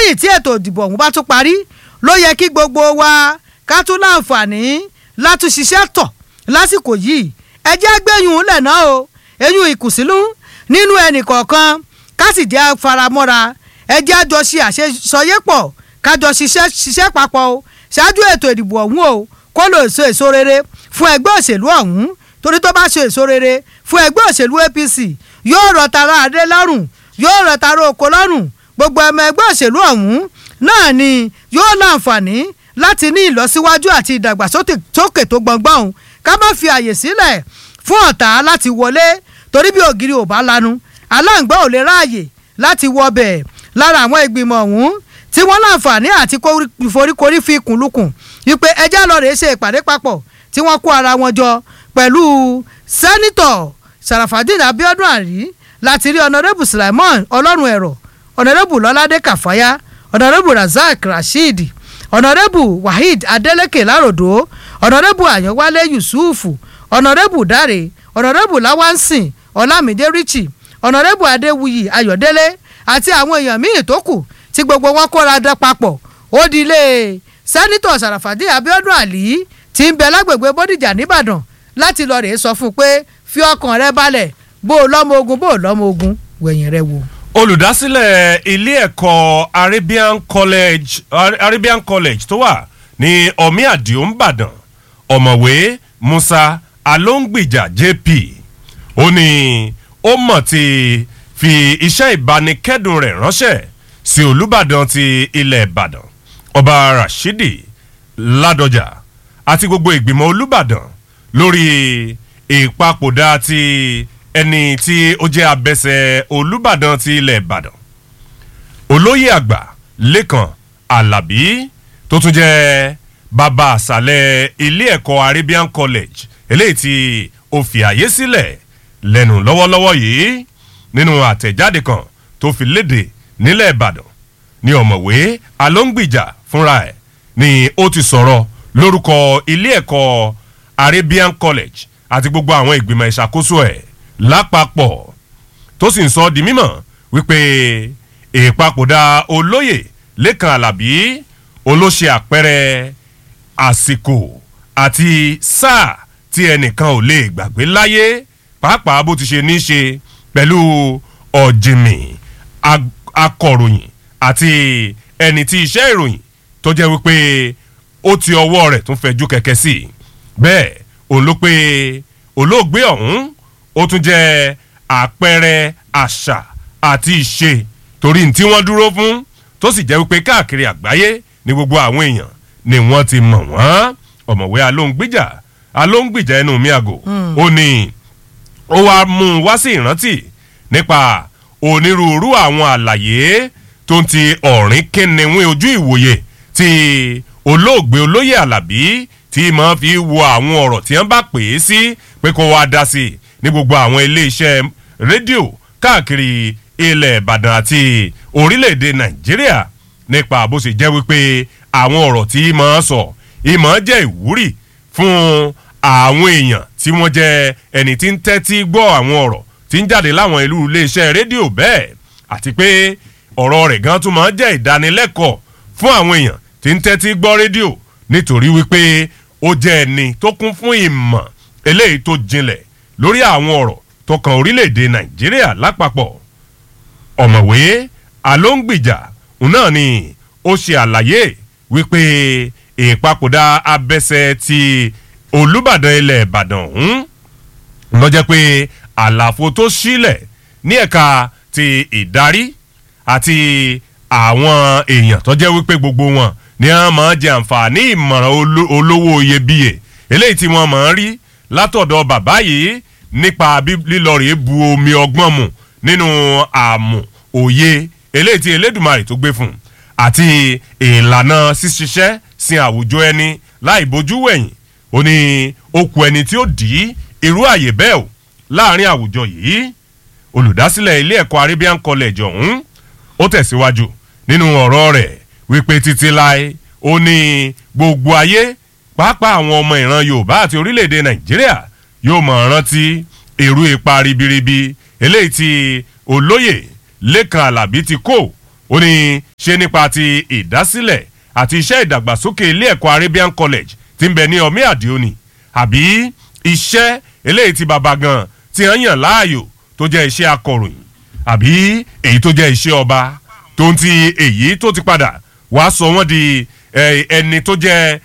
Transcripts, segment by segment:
lẹ́yìn tí ètò ìdìbò ọ̀hún bá tún parí ló yẹ kí gbogbo wa ká tún láǹfààní látún ṣiṣẹ́ tọ̀ lásìkò yìí ẹ jẹ́ gbẹ̀yìn lẹ̀ náà o eyín ìkùnsínú nínú ẹnì kọ̀ọ̀kan ká sì jẹ́ faramọ́ra ẹ jẹ́ àjọ ṣe àṣeyọyépọ̀ kájọ ṣiṣẹ́ ṣiṣẹ́ papọ̀ o ṣáájú ètò ìdìbò ọ̀hún o kó lè so èso rere fún ẹgbẹ́ òṣèlú ọ̀hún torí tó bá ṣe èso rere fún ẹgbẹ́ òṣèlú APC yóò rọ tara adé lọ́rùn yóò rọ tara oko lọ́rùn gbogbo ọmọ ẹgbẹ́ òṣèlú ọ̀hún náà ni yóò láǹfààní láti ní ìlọsíwájú àti ìdàgbàsókè tó gbọ̀ngbọ̀n òun ká má fi àyè sílẹ̀ fún ọ̀tá láti wọlé torí bí ògiri ò bá lanu aláǹgbá ò lè ráàyè láti wọ bẹ̀ lára àwọn ìgbìmọ̀ ọ̀hún tí wọ́n láǹfààní àti foríkorí fi kùnlùkùn wípé ẹjẹ́ lọ rèé ṣe ìpàdé papọ̀ tí wọ́n kó ara wọn jọ pẹ̀lú sẹ́nitọ̀ sarafadin abiodun ari láti rí ọ̀nàrẹ́bù sulaimon ọlọ́run ẹ̀rọ ọ̀nàrẹ́bù lọ́ládé kàfáyà ọ̀nàrẹ́bù razak rasheed ọ̀nàrẹ́bù waheed adeleke láròdó ọ̀nàrẹ́bù àyànwálé yusufu ọ̀nàrẹ́bù dáre ọ̀nàrẹ́bù láwánsìn ọlámídé richie ọ̀nàrẹ́bù adéwuyì ayọ̀délé àti àwọn èèyàn míì tó kù tí gbogbo wọn kóra dán papọ̀ ó di ilé sẹ́nitọ̀ sàràfàdé abiodun ali tí ń bẹ lágbègbè bódìjà nìbàdàn láti lọ rèé sọ fún un pé fi ọkàn rẹ balẹ̀ bó o lọ́mọ ogun bó o lọ́mọ ogun wẹ̀yìn rẹ wò. olùdásílẹ̀ ilé ẹ̀kọ́ arabian college arabian college tó wà ní omi àdìo ńbàdàn ọ̀mọ̀wé musa alóńgbìjà jp ó ní ó mọ̀ ti fi iṣẹ́ ìbánikẹ́dùn rẹ̀ ránṣẹ́ sí olùbàdàn ti ilẹ̀ ìbàdàn ọba rashidi ládọjà àti gbogbo ìgbìmọ̀ olùbàdàn lórí ìpapòdà ti ẹni tí ó jẹ́ abẹ́sẹ̀ olùbàdàn ti ilẹ̀ ìbàdàn olóyè àgbà lẹ́kàn alábí tó tún jẹ́ bàbá àṣàlẹ̀ ilé ẹ̀kọ́ arabian college eléyìí tí ó fi àyè sílẹ̀ lẹ́nu lọ́wọ́lọ́wọ́ yìí nínú àtẹ̀jáde kan tó fi léde nílẹ̀ ìbàdàn ní ọ̀mọ̀wé alóńgbìjà fúnra ẹ̀ ni ó ti sọ̀rọ̀ lórúkọ ilé ẹ̀kọ́ arabian college àti gbogbo àwọn ìgbìmọ̀ ìṣàkóso ẹ̀ lápapọ̀ tó sì ń sọ di mímọ̀ wípé ìpapòdà olóyè lẹ́kàn alábí olóṣè àpẹẹrẹ àsìkò àti sáà tí ẹnìkan ò lè gbàgbé láyé pàápàá bó ti ṣe ní í ṣe pẹ̀lú ọ̀jìnmí akọ̀ròyìn àti ẹni tí iṣẹ́ ìròyìn tó jẹ́ wípé ó ti ọwọ́ rẹ̀ tún fẹjú kẹ̀kẹ́ sí i bẹ́ẹ̀ òun ló pé olóògbé ọ̀hún ó tún jẹ́ àpẹẹrẹ àṣà àti ìṣe torí tí wọ́n dúró fún tó sì jẹ́ wípé káàkiri àgbáyé ní gbogbo àwọn èèyàn ni wọ́n ti mọ̀ wọ́n ọ̀mọ̀wé alóńgbìjà alóńgbìjà ẹnu mi àgò ó ní ó wá mú un wá sí ìrántí nípa onírúurú àwọn àlàyé tó ń ti ọ̀rìn kínníwín ojú ìwòye ti olóògbé olóyè alábí tí máa fi wo àwọn ọ̀rọ̀ tí wọ́n bá pè é sí pé kó wá dá sí i ní gbogbo àwọn iléeṣẹ́ rédíò káàkiri ilẹ̀ ìbàdàn àti orílẹ̀-èdè nàìjíríà nípa bó ṣe jẹ́ wípé àwọn ọ̀rọ̀ tí máa sọ ìmọ̀ jẹ́ ìwúrì fún àwọn èèyàn tí wọ́n jẹ́ ẹni tí ń tẹ́tí gbọ́ àwọn ọ̀rọ̀ tí ń jáde láwọn ìlú iléeṣẹ́ rédíò bẹ́ẹ̀ àti pé ọ̀rọ̀ rẹ̀ gan tún máa jẹ́ ìdánilẹ́kọ̀ọ́ fún àwọn èèyàn tí ń tẹ́tí gbọ́ rédíò nítorí wípé ó jẹ́ ẹni tó kún fún ìmọ̀ eléyìí tó jinlẹ̀ lórí àwọn ọ̀rọ̀ tó kan orílẹ̀-èdè nàìjíríà lápapọ̀ ọ̀mọ̀wé alóńgbìjà náà ni ó ṣe àlàyé wípé ìpapòdà abẹ́sẹ̀ ti olùbàdàn ilẹ̀ ìbàdàn ọ̀hún lọ jẹ́ pé àlàfo tó sílẹ̀ ní ẹ̀ka ti ìdarí àti àwọn èèyàn tó jẹ́ wípé gbogbo wọn ni wọ́n máa jẹ àǹfààní ìmọ̀ràn olówó iyebíye eléyìí tí wọ́n máa ń rí látọ̀dọ̀ bàbá yìí nípa lílọ rèé bu omi ọgbọ́n mu nínú àmù òye eléyìí tí elédùnmarè tó gbé fún un àti ìlànà ṣíṣiṣẹ́ sin àwùjọ ẹni láì bójú wẹ̀yìn ó ní okùn ẹni tí ó dì í irú àyè bẹ́ẹ̀ o láàrin àwùjọ yìí olùdásílẹ̀ ilé ẹ̀kọ́ arabian college ọ̀hún ó tẹ̀síwájú nínú ọ̀rọ̀ rẹ̀ wípé títí láé ó ní gbogbo ayé pàápàá àwọn ọmọ ìran yorùbá àti orílẹ̀-èdè nàìjíríà yóò mọ̀ rántí irú ipa ribiribi eléyìí tí olóyè lẹ́kàn alábí ti kó ó ní ṣe nípa ti ìdásílẹ̀ àti iṣẹ́ ìdàgbàsókè ilé ẹ̀kọ́ Arabian College tí ń bẹ ní ọmí àdìo ni àbí iṣẹ́ eléyìí tí baba gan ti hàn yàn láàyò tó jẹ́ iṣẹ́ akọ̀ròyìn àbí èyí tó jẹ́ iṣẹ́ ọba tó ń ti èyí tó ti padà wàá sọ wọ́n di ẹni tó jẹ́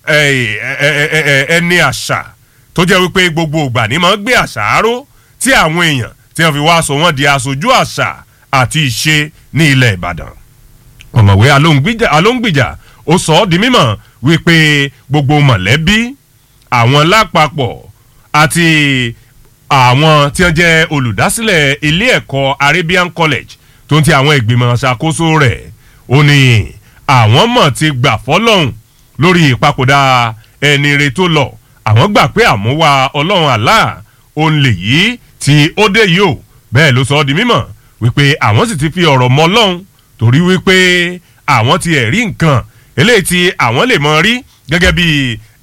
ẹni àṣà tó jẹ́ wípé gbogbo ìgbà ni máa ń gbé àṣà àárò tí àwọn èèyàn tí wọ́n fi wá sọ wọ́n di aṣojú àṣà àti ìṣe ní ilẹ̀ Ìbàdàn ọ̀mọ̀wé alóńgbìjà ó sọ ọ́ di mímọ̀ wípé gbogbo mọ̀lẹ́bí àwọn lápapọ̀ àti àwọn tí wọ́n jẹ́ olùdásílẹ̀ ilé ẹ̀kọ́ Arabian College tó ń ti àwọn ìgbìmọ̀ ṣàkóso rẹ̀ ó ní àwọn mọ̀ ti gbà fọ́lọ́hún lórí ìpapòdà ẹni re tó lọ àwọn gbà pé àmúwá ọlọ́run Allah òun lè yí tí ó dé yìí ó bẹ́ẹ̀ ló sọ ọ́ di mímọ̀ wípé àwọn sì ti fi ọ̀rọ̀ mọ́ ọlọ́run torí wípé àwọn ti ẹ̀rí nǹkan eléyìí tí àwọn lè mọ rí gẹ́gẹ́ bí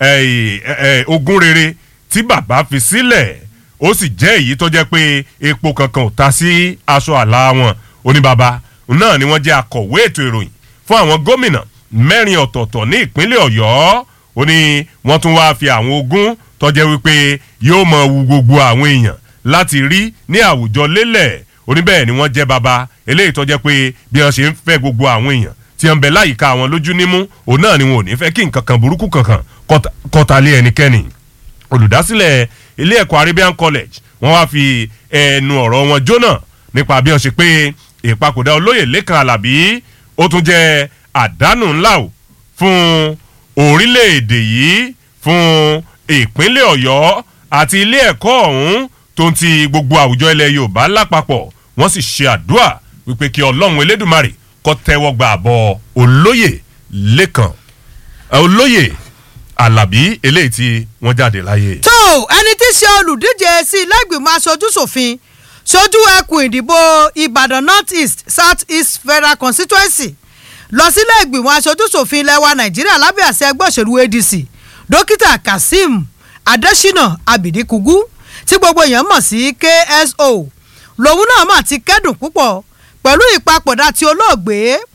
ogún rere tí bàbá fi sílẹ̀ ó sì jẹ́ èyí tó jẹ́ pé epo kankan ò ta sí aṣọ àlà wọn oníbàbá náà ni wọ́n jẹ́ akọ̀wé ètò ìròyìn fún àwọn gómìnà mẹ́rin ọ̀tọ̀ọ̀tọ̀ ní ìpínlẹ̀ ọ̀yọ́ ó ní wọ́n tún wáá fi àwọn ogún tó jẹ́ wípé yóò mọ wu gbogbo àwọn èèyàn láti rí ní àwùjọ lélẹ̀ oníbẹ̀ẹ́ ni wọ́n jẹ́ baba eléyìí tó jẹ́ pé bí wọ́n ṣe ń fẹ́ gbogbo àwọn èèyàn tí wọ́n ń bẹ láyìíká àwọn lójú nímú òun náà ni wọn ò ní fẹ́ kí nǹkan kan burúkú kankan kọ́ta lé ẹnikẹ́ni olùdásílẹ̀ ilé ẹ̀kọ́ Arabian College wọ́n wá fi ẹnu ọ̀rọ̀ wọn jóná nípa bí wọ́n ṣe pé ìpapòdà olóyè Lékan Àlàbí ó tún jẹ́ àdánù ńlá o fún orílẹ̀-èdè yìí fún ìpínlẹ̀ Ọ̀yọ́ àti ilé ẹ̀kọ́ ọ̀hún tó ń ti gbogbo àwùjọ ilẹ̀ Yorùbá lápapọ̀ wọ́n sì ṣe àdúrà wípé kí Ọlọ́run Elédùmarè kó tẹ́wọ́ gba àbọ̀ olóyè Lékan olóyè Àlàbí eléyìí tí wọ́n jáde láyé. tó ẹni tí í ṣe olùdíje sí ilé-ìgbìmọ̀ aṣojú-ṣòfin ṣojú ẹkùn ìdìbò Ìbàdàn North East South East Federal Constituency lọ sílé ìgbìmọ̀ aṣojú-ṣòfin ilẹ̀ wa Nàìjíríà lábẹ́ àṣẹ ẹgbẹ́ òṣèlú ADC dókítà Kazeem Adésínà Abidikugu tí gbogbo èèyàn mọ̀ sí KSO lòun náà mà ti kẹ́dùn púpọ̀ pẹ̀lú ìpapòdà tí olóògbé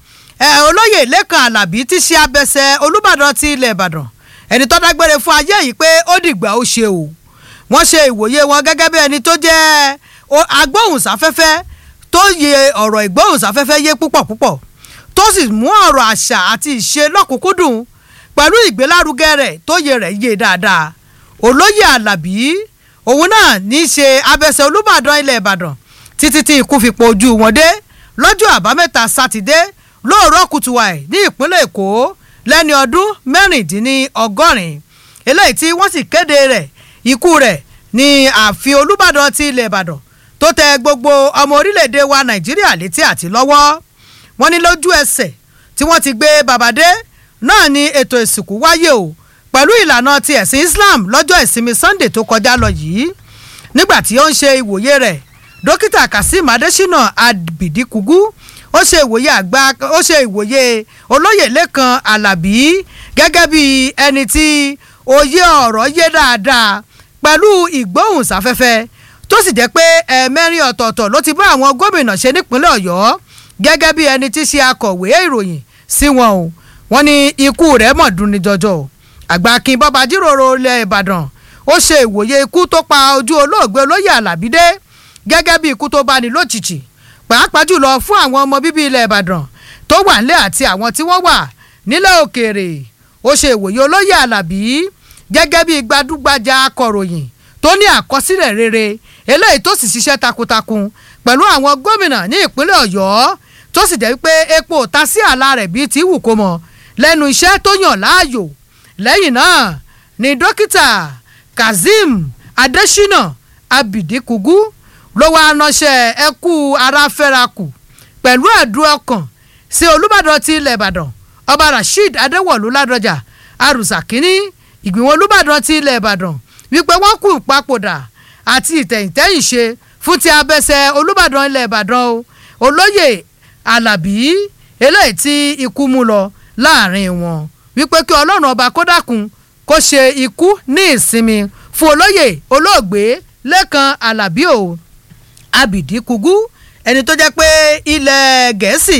ẹ̀ olóyè Lékan Àlàbí tí ṣe abẹsẹ̀ Olúbàdàn ti ilẹ̀ Ìbàdàn ẹni tó dágbére fún ayé yìí pé ó dìgbà ó ṣe o wọ́n ṣe ìwòye wọn gẹ́gẹ́ bí ẹni tó jẹ́ agbóhùnsáfẹ́fẹ́ tó yẹ ọ̀rọ̀ ìgbóhùnsáfẹ́fẹ́ yé púpọ̀ púpọ̀ tó sì mú ọ̀rọ̀ àṣà àti ìṣe lọ́kùnkúndùn pẹ̀lú ìgbélárugẹ rẹ̀ tó yẹ rẹ̀ yé dáadáa olóyè Àlàbí òun náà ní í ṣe abẹsẹ̀ Olúbàdàn ilẹ̀ Ìbàdàn títí tí ikú fi po ojú wọn dé lọ́jọ́ àbámẹ́ta sátidé lóòrọ̀ kùtùwàì ní ìpínlẹ̀ Èkó lẹ́ni ọdún mẹ́rìndínlọ́gọ́rin eléyìí tí wọ́n sì kéde rẹ̀ ikú rẹ̀ ní ààfin Olúbàdàn ti ilẹ̀ Ìbàdàn tó tẹ gbogbo ọmọ orílẹ̀-èdè wa Nàìjíríà létí àti lọ́wọ́ wọ́n ní lójú ẹsẹ̀ tí wọ́n ti gbé babadé náà ni ètò ìsìnkú wáyé o pẹ̀lú ìlànà ti ẹ̀sìn Islam lọ́jọ́ ìsinmi Sunday tó kọjá lọ yìí nígbà tí ó ń ṣe ìwòye rẹ̀ dókítà Kazeem Adésínà Abidikugu ó ṣe ìwòye àgbà ó ṣe ìwòye olóyè Lékan Àlàbí gẹ́gẹ́ bí ẹni tí òye ọ̀rọ̀ yé dáadáa pẹ̀lú ìgbóhùnsáfẹ́fẹ́ tó sì jẹ́ pé ẹ̀ẹ̀mẹ́rin ọ̀tọ̀ọ̀tọ̀ ló ti bá àwọn gómìnà ṣe nípínlẹ̀ Ọ̀yọ́ gẹ́gẹ́ bí ẹni tí ṣe akọ̀wé ìròyìn sí wọn o wọ́n ní ikú rẹ̀ mọ̀ dùn ní jọjọ àgbà akin bọ́ba jíròrò ilẹ̀ Ìbàdàn ó ṣe ìwòye ikú tó pa ojú olóògbé olóyè Àlàbí dé gẹ́gẹ́ bí ikú tó bá ní lójijì pàápàá jùlọ fún àwọn ọmọ bíbí ilẹ̀ Ìbàdàn tó wà nílẹ̀ àti àwọn tí wọ́n wà nílẹ̀ òkèèrè ó ṣe ìwòye olóyè Àlàbí gẹ́gẹ́ bí gbadúgbajà akọ̀ròyìn tó ní àkọsílẹ̀ rere eléyìí tó sì ṣiṣẹ́ takuntakun pẹ̀lú àwọn gómìnà ní ìpínlẹ̀ Ọ̀yọ́ tó sì jẹ́ pé epo ta sí àlà rẹ̀ bíi ti wù kó mọ̀ lẹ́nu iṣẹ́ tó yàn láàyò lẹ́yìn náà ni dókítà Kazeem Adésínà Abidikugu ló wá ránṣẹ́ ẹkú aráfẹ́rakù pẹ̀lú ẹ̀dùn ọkàn sí Olúbàdàn ti ilẹ̀ Ìbàdàn ọba Rasheed Adéwọ̀lú Ládọjà arùsà kínní ìgbìmọ̀ Olúbàdàn ti ilẹ̀ Ìbàdàn wípé wọ́n kú ìpapòdà àti ìtẹ̀yìntẹ̀yìn ṣe fún ti abẹsẹ̀ Olúbàdàn ilẹ̀ Ìbàdàn o olóyè Àlàbí eléyìí tí ikú mú lọ láàrin wọn wípé kí Ọlọ́run ọba kó dákun kó ṣe ikú ní ìsinmi fún olóyè olóògbé Lékan Àlàbí o Abidikugu ẹni tó jẹ́ pé ilẹ̀ Gẹ̀ẹ́sì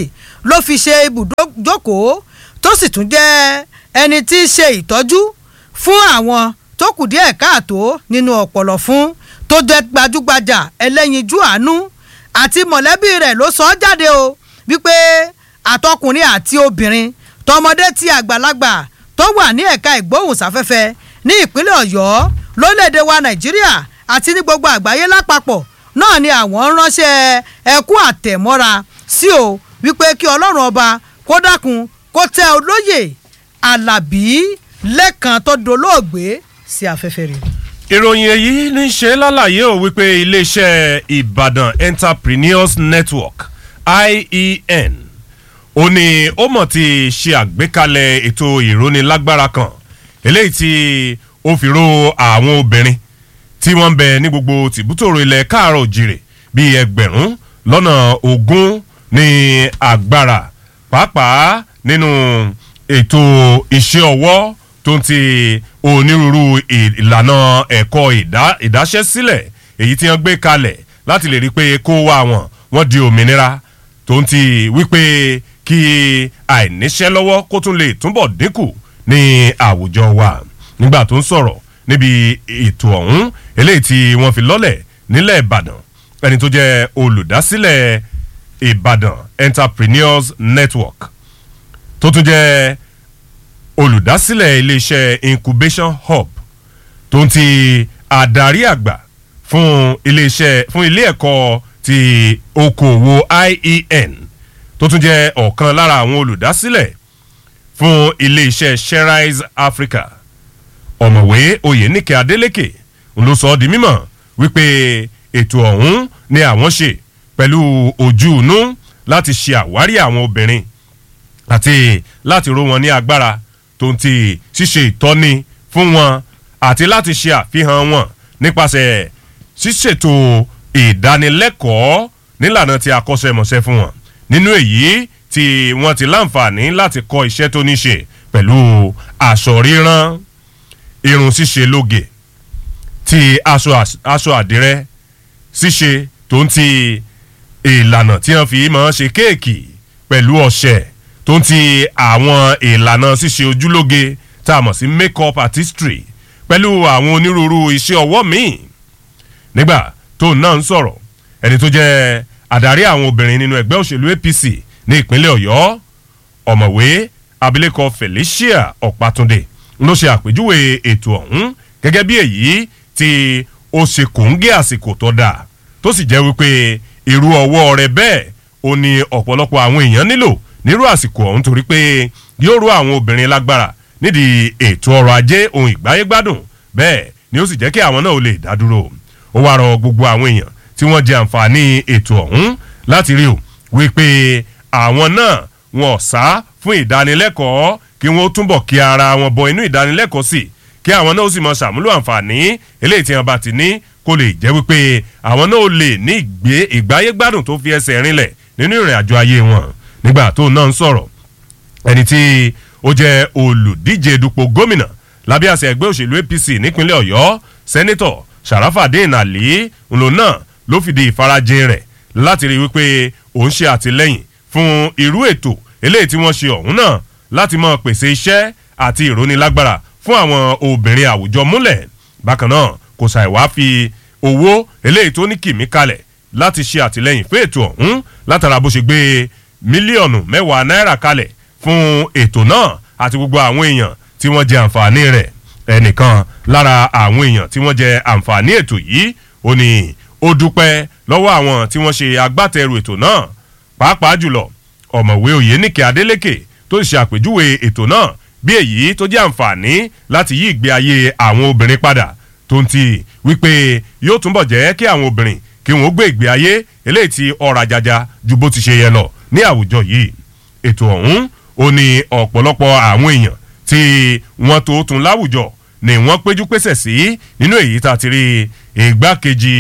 ló fi ṣe ibùdókòó tó sì tún jẹ́ ẹni tí í ṣe ìtọ́jú fún àwọn tó kù díẹ̀ káàtó nínú ọ̀pọ̀lọ̀ fún tó jẹ́ gbajúgbajà ẹlẹ́yinjú àánú àti mọ̀lẹ́bí rẹ̀ ló sọ ọ́ jáde o wípé àtọkùnrin àti obìnrin tọmọdé tí àgbàlagbà tó wà ní ẹ̀ka ìgbóhùnsáfẹ́fẹ́ ní ìpínlẹ̀ ọ̀yọ́ lórílẹ̀‐èdè wa nàìjíríà àti ní gbogbo àgbáyé lápapọ̀ náà ni àwọn ń ránṣẹ́ ẹkú àtẹ̀mọ́ra sí o wípé kí ọlọ́run ọba kó dákun kó tẹ olóyè alábí lẹ́kàn tó dolóògbé sí afẹ́fẹ́ rẹ̀. ìròyìn èyí ní í ṣe lálàyé ò wípé iléeṣẹ́ ìbàdàn entrepreneurs network ien ó ní ó mọ̀ ti ṣe àgbékalẹ̀ ètò ìrónilágbára kan eléyìí tí ó fi ró àwọn obìnrin tí wọ́n ń bẹ ní gbogbo tìbútòrò ilẹ̀ káàárọ̀ òjìrè bíi ẹgbẹ̀rún lọ́nà ogún ní agbára pàápàá nínú ètò iṣẹ́ ọwọ́ tó ń ti onírúurú ìlànà ẹ̀kọ́ ìdáṣẹ́sílẹ̀ èyí tí wọ́n gbé kalẹ̀ láti lè rí i pé kó wá wọn wọ́n di òmìnira tó ń ti wípé kí àìníṣẹ́ lọ́wọ́ kó tún lè túbọ̀ dínkù ní àwùjọ wa nígbà tó ń sọ̀rọ̀ níbi ètò ọ̀hún eléyìí tí wọ́n fi lọ́lẹ̀ nílẹ̀ ìbàdàn ẹni tó jẹ́ olùdásílẹ̀ ìbàdàn entrepreneurs network tó tún jẹ́ olùdásílẹ̀ iléeṣẹ́ incubation hub tó ń ti àdarí àgbà fún iléeṣẹ́ fún ilé ẹ̀kọ́ ti okòwò ien tó tún jẹ́ ọ̀kan lára àwọn olùdásílẹ̀ fún iléeṣẹ́ sherrise africa ọ̀mọ̀wé oyènìkẹ́ adélèké ló sọ ọ́ di mímọ̀ wípé ètò ọ̀hún ni àwọn ṣe pẹ̀lú ojú inú láti ṣe àwárí àwọn obìnrin àti láti ró wọn ní agbára tó ń ti ṣíṣe ìtọ́ni fún wọn àti láti ṣe àfihàn wọn nípasẹ̀ ṣíṣètò ìdánilẹ́kọ̀ọ́ nílànà tí akọ́ṣẹ́mọṣẹ́ fún wọn nínú èyí tí wọ́n ti láǹfààní láti kọ́ iṣẹ́ tó ní ṣe pẹ̀lú aṣọ ríran irun ṣíṣe lóge ti aṣọ aṣọ àdìrẹ ṣíṣe tó ń ti ìlànà tí wọ́n fi máa ṣe kéèkì pẹ̀lú ọ̀ṣẹ̀ tó ń ti àwọn ìlànà ṣíṣe ojúlóge tá a mọ̀ sí make up artistry pẹ̀lú àwọn onírúurú iṣẹ́ ọwọ́ míì nígbà tó náà ń sọ̀rọ̀ ẹni tó jẹ́ àdarí àwọn obìnrin nínú ẹgbẹ́ òṣèlú apc ní ìpínlẹ̀ ọ̀yọ́ ọ̀mọ̀wé abilékọ felicia ọ̀pátúndé ló ṣe àpèjúwe ètò ọ̀hún gẹ́gẹ́ bí èyí tí ó ṣe kòńgé àsìkò tó dáa tó sì jẹ́ wípé irú ọwọ́ rẹ bẹ́ẹ̀ ó ní ọ̀pọ̀lọpọ̀ àwọn èèyàn nílò nírú àsìkò ọ̀hún torí pé yóò rú àwọn obìnrin lágbára nídìí ètò ọrọ̀ ajé ohun ìgbáyégbádùn bẹ́ẹ̀ ni ó sì jẹ́ kí àwọn náà ó lè dá dúró ó wá rọ gbogbo àwọn èèyàn tí wọ́n jẹ àǹfààní ètò ọ̀hún láti rí o wípé àwọn náà wọn ò sá fún ìdánilẹ́kọ̀ọ́ kí wọ́n túbọ̀ kí ara wọn bọ inú ìdánilẹ́kọ̀ọ́ sí kí àwọn náà ó sì mọ ṣàmúlò àǹfààní eléyìí tí wọn bá ti ní kó lè jẹ́ wípé àwọn náà ó lè ní ìgbé ìgbáyégbádùn tó fi ẹsẹ̀ rinlẹ̀ nínú ìrìn àjò ayé wọn nígbà tó náà ń sọ̀rọ̀ ẹni tí ó jẹ́ olùdíje dupò gómìnà lábẹ́ àṣẹ ẹgbẹ́ òṣèlú apc nípínlẹ̀ ọ̀yọ́ sẹ́nitọ̀ sharafadin ali ńlò náà ló fìdí ìfarajìn rẹ̀ láti rí wípé òun ṣe àtìlẹ́yìn fún irú ètò eléyìí tí wọ́n ṣe ọ̀hún náà láti máa pèsè iṣẹ́ àti ìrónilágbára fún àwọn obìnrin àwùjọ múlẹ̀ bákan náà kò ṣàì wá fi owó eléyìí tó ní kìmí kalẹ̀ láti ṣe àtìlẹ́yìn fún ètò ọ̀hún látara bó ṣe gbé mílíọ̀nù mẹ́wàá náírà kalẹ̀ fún ètò náà àti gbogbo àwọn èèyàn tí wọ́n jẹ àǹfààní rẹ̀ ẹnìkan lára àwọn èèyàn tí wọ́n jẹ àǹfààní ètò yìí ó ní ó dúpẹ́ lọ́wọ́ àwọn tí wọ́n ṣe agbátẹrù ètò náà pàápàá jùlọ ọ̀mọ̀wé oyènìkè adélèké tó ṣe àpèjúwe ètò náà bí èyí tó jẹ́ àǹfààní láti yí ìgbé ayé àwọn obìnrin padà tó ń ti wípé yóò túnbọ̀ jẹ́ kí àwọn obìnrin kí wọ́n gbé ìgbé ayé eléyìí tí ọ̀rọ̀ àjàjà ju bó ti ṣe yẹ lọ ní àwùjọ yìí ètò ọ̀hún ó ní ọ̀pọ̀lọpọ̀ àwọn èèyàn tí wọ́n tó tún láwùjọ ni wọ́n péjú pésẹ̀ sí nínú èyí tá a ti rí ìgbákejì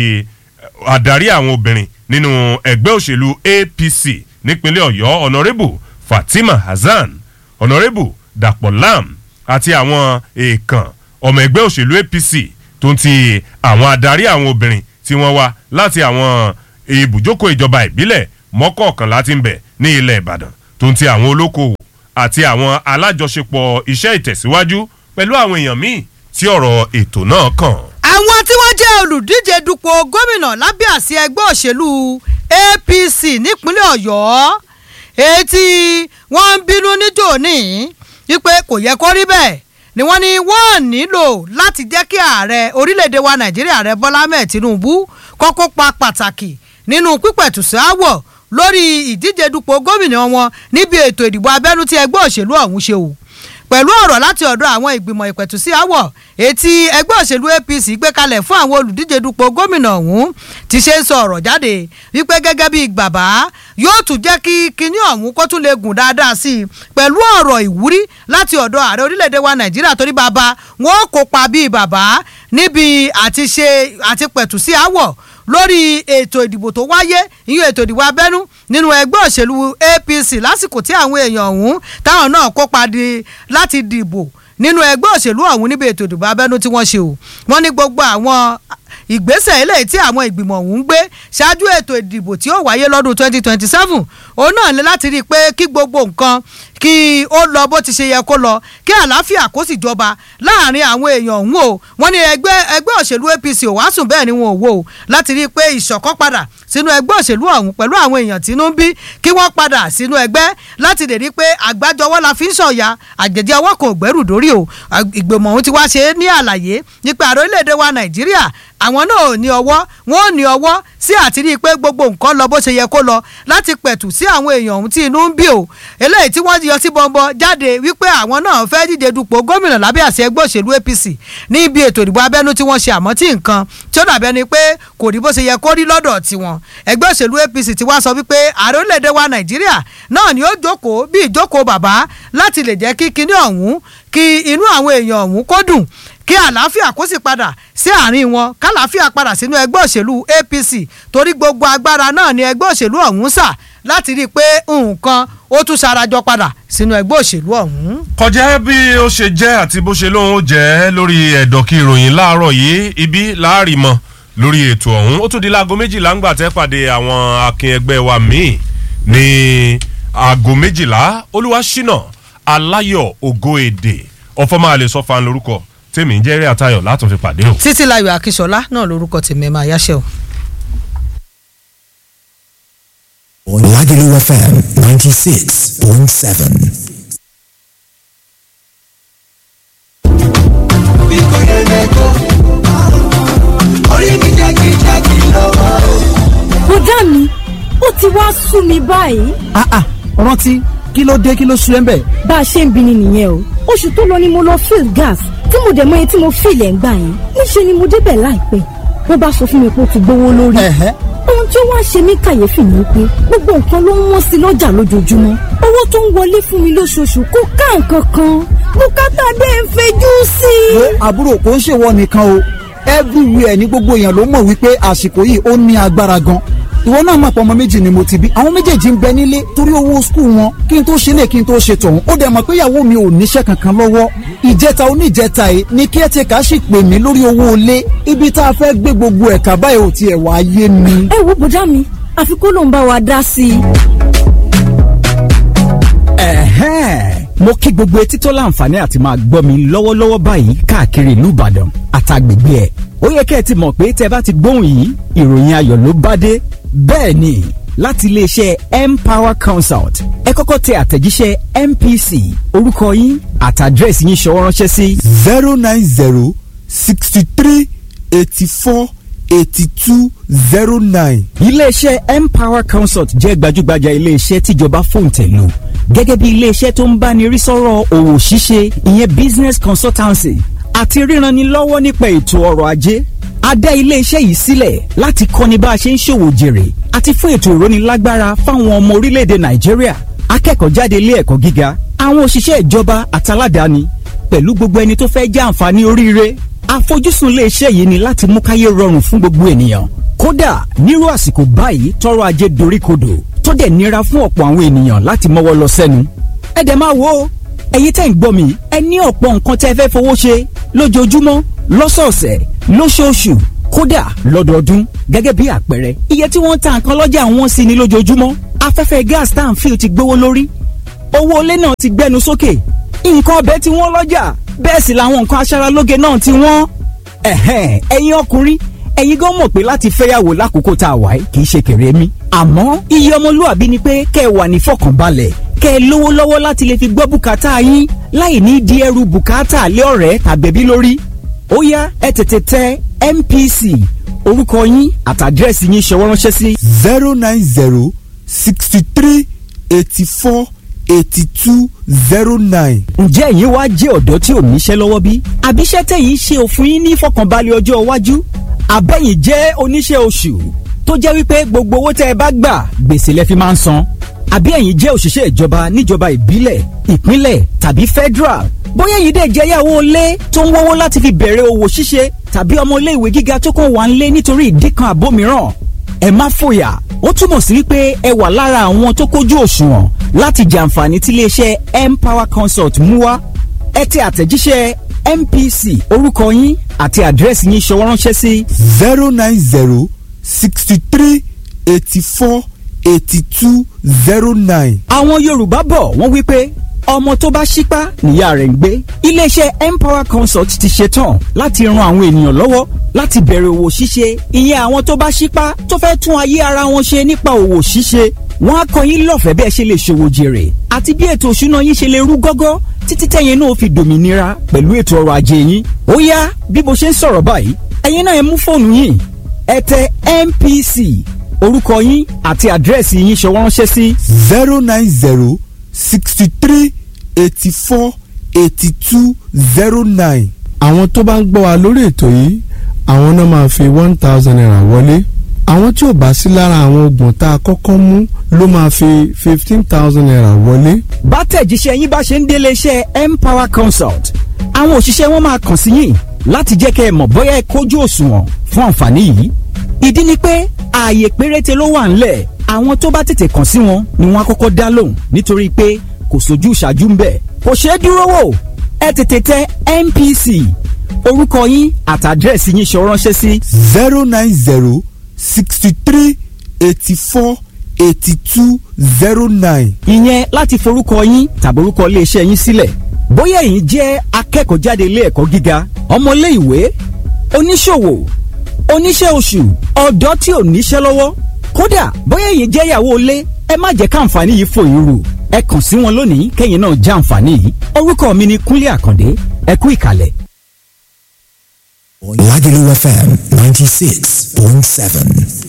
adarí àwọn obìnrin nínú ẹgbẹ́ òṣèlú apc nípínlẹ̀ ọ̀yọ́ ọ̀nàrẹ́bù fatima hasan ọ̀nàrẹ́bù dàpọ̀ lam àti àwọn èèkàn ọmọ ẹgbẹ́ òṣèlú apc tó ń ti àwọn adarí àwọn obìnrin tí wọ́n wá láti àwọn ibùjókòó ìjọba ìbílẹ̀ mọ́kọ̀ọ̀kan láti ń bẹ̀ ní ilẹ̀ ìbàdàn tó ń ti àwọn olókoòwò àti àwọn alájọṣepọ̀ iṣẹ́ ìtẹ̀síwájú pẹ̀lú àwọn èèyàn míì tí ọ̀rọ̀ ètò náà kàn. àwọn tí wọ́n jẹ́ olùdíje dupò gómìnà lábẹ́ àsíá ẹgbẹ́ òṣèlú apc nípínlẹ̀ ọ̀yọ́ èyí tí wọ́n ń bínú níjò ní wípé kò yẹ kó rí bẹ́ẹ̀ ni wọ́n ní wọ́n nílò láti jẹ́ kí ààrẹ orílẹ̀-èdè wa nàìjíríà ààrẹ bọ́lá ahmed tinubu kọ́kọ́ pa pàtàkì nínú pípẹ̀tùsí àwọ̀ lórí ìdíje dupò gómìnà wọn níbi ètò ìdìbò abẹ́nú tí ẹgbẹ́ òṣèlú ọ̀hún ṣe o pẹ̀lú ọ̀rọ̀ láti ọ̀dọ̀ àwọn ìgbìmọ̀ ìpẹ̀tùsí àwọ̀ etí ẹgbẹ́ òṣèlú apc gbé kalẹ̀ fún àwọn olùdíje dupò gómìnà ọ̀hún ti ṣe ń sọ ọ̀rọ̀ jáde wípé gẹ́gẹ́ bíi bàbá yóò tún jẹ́ kí kinní ọ̀hún kó tún lè gùn dáadáa sí i pẹ̀lú ọ̀rọ̀ ìwúrí láti ọ̀dọ̀ ààrẹ orílẹ̀-èdè wa nàìjíríà torí bàbá wọn ó kópa bíi bàbá níbi àti ṣe àti pẹ̀tùsí àwọ̀ lórí ètò ìdìbò tó wáyé ìyún ètò ìdìbò abẹ́nú nínú ẹgbẹ́ òṣèlú apc lásìkò tí àwọn èèyàn ọ̀hún táwọn náà kópa di láti dìbò nínú ẹgbẹ́ òṣèlú ọ̀hún níbi ètò ìdìbò abẹ́nú tí wọ́n ṣe o wọ́n ní gbogbo àwọn ìgbésẹ̀ eléyìí tí àwọn ìgbìmọ̀ ọ̀hún gbé ṣáájú ètò ìdìbò tí ó wáyé lọ́dún 2027 òun náà ní láti rí i pé kí gbogbo nǹkan kí ó lọ bó ti ṣe yẹ kó lọ kí àlàáfíà kó sì jọba láàrin àwọn èèyàn ọ̀hún o wọ́n ní ẹgbẹ́ ẹgbẹ́ òṣèlú apc ò wá sùn bẹ́ẹ̀ ni wọn ò wò ó láti rí i pé ìṣọ̀kan padà sínú ẹgbẹ́ òṣèlú ọ̀hún pẹ̀lú àwọn èèyàn tínú ń bí kí wọ́n padà sínú ẹgbẹ́ láti lè rí i pé àgbájọwọ́ la fi ń sọ̀yà àjẹjẹ ọwọ́ kan ò gbẹ́rù dórí o ìgbìmọ̀ ọ̀hún ti wá ṣe é ní àlàyé nípa àrò orílẹ̀-èdè wa nàìjíríà àwọn náà ò ní ọwọ́ wọn ò ní ọwọ́ sí àti rí i pé gbogbo nǹkan lọ bó ṣe yẹ kó lọ láti pẹ̀tù sí àwọn èèyàn ọ̀hún tí inú ń bí o eléyìí tí wọ́n yọ sí bọ́ńbọ́ jáde wípé àwọn náà fẹ́ díje dupò gómìnà lábẹ́ àṣẹ ẹgbẹ́ òṣèlú apc ní ibi ètò ìdìbò abẹ́nú tí wọ́n ṣe àmọ́ tí nǹkan tí ó dàbẹ́ ni pé kò rí bó ṣe yẹ kó rí lọ́dọ̀ tiwọn ẹgbẹ́ òṣèlú apc ti wá sọ wípé ààrẹ orílẹ̀-èdè wa nàìjíríà náà ni ó jókòó bí ìjókòó bàbá láti lè jẹ́ kí kinní ọ̀hún kí inú àwọn èèyàn ọ̀hún kó dùn kí àlàáfíà kó sì padà sí àárín wọn kálàáfíà padà sínú ẹgbẹ́ òṣèlú apc torí gbogbo agbára náà ni ẹgbẹ́ òṣèlú ọ̀hún sà láti rí i pé nǹkan ó tún sarajọ padà sínú ẹgbẹ́ òṣèlú ọ̀hún. kọjá bí ó ṣe jẹ́ àti bó ṣe lóun ó jẹ́ lórí ẹ̀dọ̀kí ìròyìn láàárọ̀ yìí ibi láàrin mọ́ lórí ètò ọ̀hún ó tún di láago méjìlá ń gbà tẹ́ pàdé àwọn akin ẹgbẹ́ wa míì ní aago méjìlá olúwaṣínà aláyọ̀ ògo èdè ọ̀fọ̀mọ́ àlè sọ́fà lórúkọ tèmi ń jẹ́ eré àtayọ̀ látún fi pàdé o. títí láyọ̀ akíṣọlá náà lórúkọ tèmi máa yáṣẹ́ o. Lagelu FM 96.7. bí kò yẹ lẹ́kọ́ orí mi jákèjádé lọ́wọ́. bùdá mi ó ti wá sú mi báyìí ah ah rántí kí ló dé kí ló sú ẹ ń bẹ. bá a ṣe ń bi ni nìyẹn o oṣù tó lọ ni mo lọ fill gas tí mo dẹ̀ mọ iye tí mo fill ẹ̀ ń gbà yẹn níṣẹ́ ni mo débẹ̀ láìpẹ́ wọ́n bá sọ fún mi pé ó ti gbówó lórí Ẹ̀hẹ́. ohun tí ó wá ṣe mí kàyéfì ni pé gbogbo nǹkan ló ń wọ́n sí lọ́jà lójoojúmọ́ owó tó ń wọlé fún mi lóṣooṣù kò ká nǹkan kan bùkátà dé ń fejú sí i. wo àbúrò kò ń ṣèwọ nìkan o everywhere ní gbogbo èèyàn ló mọ̀ wípé àsìkò yìí ó ní agbára gan ìwọ náà mọ̀ pé ọmọ méjì ni mo ti bí àwọn méjèèjì ń bẹ nílé torí owó skul wọn kí n tó ṣe lè kí n tó ṣe tọ̀hún ó dẹ̀ mọ̀ pé ìyàwó mi ò níṣẹ́ kankan lọ́wọ́ ìjẹta oníjẹta yìí ni kí ẹ ti kà á sì pè mí lórí owó ilé ibi tá a fẹ́ gbé gbogbo ẹ̀ka báyìí ò tiẹ̀ wá yé mi. ẹ wo bùdá mi àfi kó ló ń bá wa dá sí i. ẹ̀hẹ́n mo kí gbogbo etí tó láǹfààní àti máa gbọ́ mi lọ́wọ́lọ́wọ́ báyìí káàkiri ìlú ìbàdàn àtàgbègbè ẹ̀ ó yẹ kẹ́ ẹ ti mọ̀ pé tẹ́ bá ti gbóhùn yìí ìròyìn ayọ̀ ló bá dé bẹ́ẹ̀ ni láti iléeṣẹ́ empower consult ẹ kọ́kọ́ tẹ àtẹ̀jíṣẹ́ mpc orúkọ yín àtàdírẹ́sì yín ṣọwọ́ ránṣẹ́ sí zero nine zero sixty three eighty four eighty two zero nine. iléeṣẹ́ empower consult jẹ́ gbajúgbajà iléeṣẹ́ tíjọba fòǹtẹ̀lù gẹ́gẹ́ bí iléeṣẹ́ tó ń báni rí sọ́rọ̀ òwò ṣíṣe ìyẹn business consultancy àti ríranilọ́wọ́ nípa ètò ọrọ̀ ajé a dá iléeṣẹ́ yìí sílẹ̀ láti kọ́ni bá a ṣe ń ṣòwò jèrè àti fún ètò ìrónilágbára fáwọn ọmọ orílẹ̀-èdè nàìjíríà akẹ́kọ̀ọ́ jáde ilé ẹ̀kọ́ gíga àwọn òṣìṣẹ́ ìjọba àtàládàáni pẹ̀lú gbogbo ẹni tó fẹ́ jẹ́ àǹfààní oríire àfojúsùn iléeṣẹ́ yìí ni láti mú káyé rọrùn fún gbogbo ènìyàn kódà nírú àsìkò báyìí tọrọ ajé doríkodò tó dẹ̀ nira fún ọ̀pọ̀ àwọn ènìyàn láti mọ́wọ́ lọ sẹ́nu ẹ dẹ̀ máa wo o, ẹ̀yin tẹ́ ń gbọ́ mi ẹ ní ọ̀pọ̀ nǹkan tẹ́ fẹ́ fowó ṣe lójoojúmọ́ lọ́sọ̀ọ̀sẹ̀ lóṣooṣù kódà lọ́dọọdún gẹ́gẹ́ bí àpẹẹrẹ iye tí wọ́n ń ta nǹkan lọ́jà wọn sí ni lójoojúmọ́ afẹ́fẹ́ gas tá à ń fi ti gbówó lórí owó ilé náà ti gbẹnu sókè nǹkan ọbẹ̀ tí wọ́n lọ́jà bẹ́ẹ̀ sì làwọn nǹkan aṣaralóge náà ti wọ́n. ẹ̀hẹ́n ẹ̀yin ọkùnrin ẹ̀yin gan mọ̀ pé láti fẹ́yàwó lákòókò tá a wà yìí kì í ṣe kéré mi. àmọ́ iye ọmọlúwàbí ni pé kẹ́ ẹ wà ní fọkànbalẹ̀ kẹ́ ẹ lówó lọ́wọ́ láti lè fi gbọ́ bùkátà yín láì ní di ẹrù bùkátà lé ọ̀rẹ́ tàbẹ̀bí lórí. ó yá ẹ tètè tẹ MPC orúkọ yín àtàdírẹ́sì yín ṣọwọ́ ránṣẹ́ sí. zero nine zero sixty three eighty four eighty two zero nine. ǹjẹ́ ẹ̀yin wá jẹ́ ọ̀dọ́ tí ò níṣẹ́ lọ́wọ́ bí? àbíṣẹ́ tẹ̀yìn ṣe òfin yín ní ìfọkànbalẹ̀ ọjọ́ iwájú? àbẹ̀yìn jẹ́ oníṣẹ́ oṣù tó jẹ́ wípé gbogbo owó tẹ́ ẹ bá gbà gbèsè lẹ fi máa ń san? àbí ẹ̀yin jẹ́ òṣìṣẹ́ ìjọba níjọba ìbílẹ̀ ìpínlẹ̀ tàbí federal? bóyá ẹ̀yin dẹ̀ jẹ́ yàwó ilé tó ń wọ́wọ́ láti fi bẹ̀rẹ̀ òwò ṣíṣe tàbí ọmọ ilé ìwé gíga tó kàn wà ń lé nítorí ìdí kan àbó mìíràn ẹ má fòyà ó túmọ̀ sí wípé ẹ wà lára àwọn tó kójú òṣùwọ̀n láti jàǹfààní tí iléeṣẹ́ empower consult mú wá ẹ tẹ àtẹ̀jíṣẹ́ MPC orúkọ yín àti àdírẹ́sì yín ṣọwọ́ ránṣẹ́ sí zero nine zero sixty three eighty four eighty two zero nine. àwọn Yorùbá bọ̀ wọ́n wípé ọmọ tó bá ṣípá níyà rẹ̀ ń gbé iléeṣẹ́ empower consult ti ṣetán láti ran àwọn ènìyàn lọ́wọ́ láti bẹ̀rẹ̀ òwò ṣíṣe ìyẹn àwọn tó bá ṣípá tó fẹ́ tún ayé ara wọn ṣe nípa òwò ṣíṣe wọ́n á kọ́ yín lọ́fẹ̀ẹ́ bí ẹ ṣe lè ṣòwò jèrè àti bí ètò òṣùná yín ṣe lè rú gọ́gọ́ títí tẹ̀yin náà fi dòmìnira pẹ̀lú ètò ọrọ̀ ajé yín ó yá bí mo ṣe ń sọ̀rọ̀ báyìí ẹ̀yin náà ẹ mú fóònù yín ẹ tẹ MPC orúkọ yín àti àdírẹ́sì yín ṣọwọ́ ránṣẹ́ sí zero nine zero sixty three eighty four eighty two zero nine. àwọn tó bá ń gbọ́ wa lórí ètò yìí àwọn náà máa fi one thousand naira wọlé àwọn tí ò bá sí lára àwọn oògùn tá a kọ́kọ́ mú ló máa fi fifteen thousand naira wọlé. bátẹ̀jíṣẹ́ yín bá ṣe ń délé iṣẹ́ empower consult àwọn òṣìṣẹ́ wọn máa kàn sí yín láti jẹ́ kẹ́ ẹ mọ̀ bóyá ẹ kójú òṣùwọ̀n fún àǹfààní yìí. ìdí ni pé ààyè péréte ló wà ńlẹ̀ àwọn tó bá tètè kàn sí wọn ni wọ́n á kọ́kọ́ dá lóhùn nítorí pé kò sójú ìṣáájú ń bẹ̀. kò ṣeé dúró wò ẹ tètè tẹ MPC orúkọ yín àtàdírẹ́sì yín ṣọ ránṣẹ́ sí zero nine zero sixty three eighty four eighty two zero nine. ìyẹn láti forúkọ yín tàbí orúkọ iléeṣẹ́ yín sílẹ̀ bóyá ẹ̀yin jẹ́ akẹ́kọ̀ọ́ jáde ilé ẹ̀kọ́ gíga ọmọlé ìwé oníṣòwò oníṣẹ́ oṣù ọ̀dọ́ tí ò níṣẹ́ lọ́wọ́ kódà bóyá ẹ̀yin jẹ́ ìyàwó ilé ẹ má jẹ́ káǹfààní yìí fò yín rù ẹ kàn sí wọn lónìí kẹ́yìn náà já àǹfààní yìí orúkọ mi ni Kúnlé Àkàndé ẹ kú ìkàlẹ̀. Lagelu FM 96.7.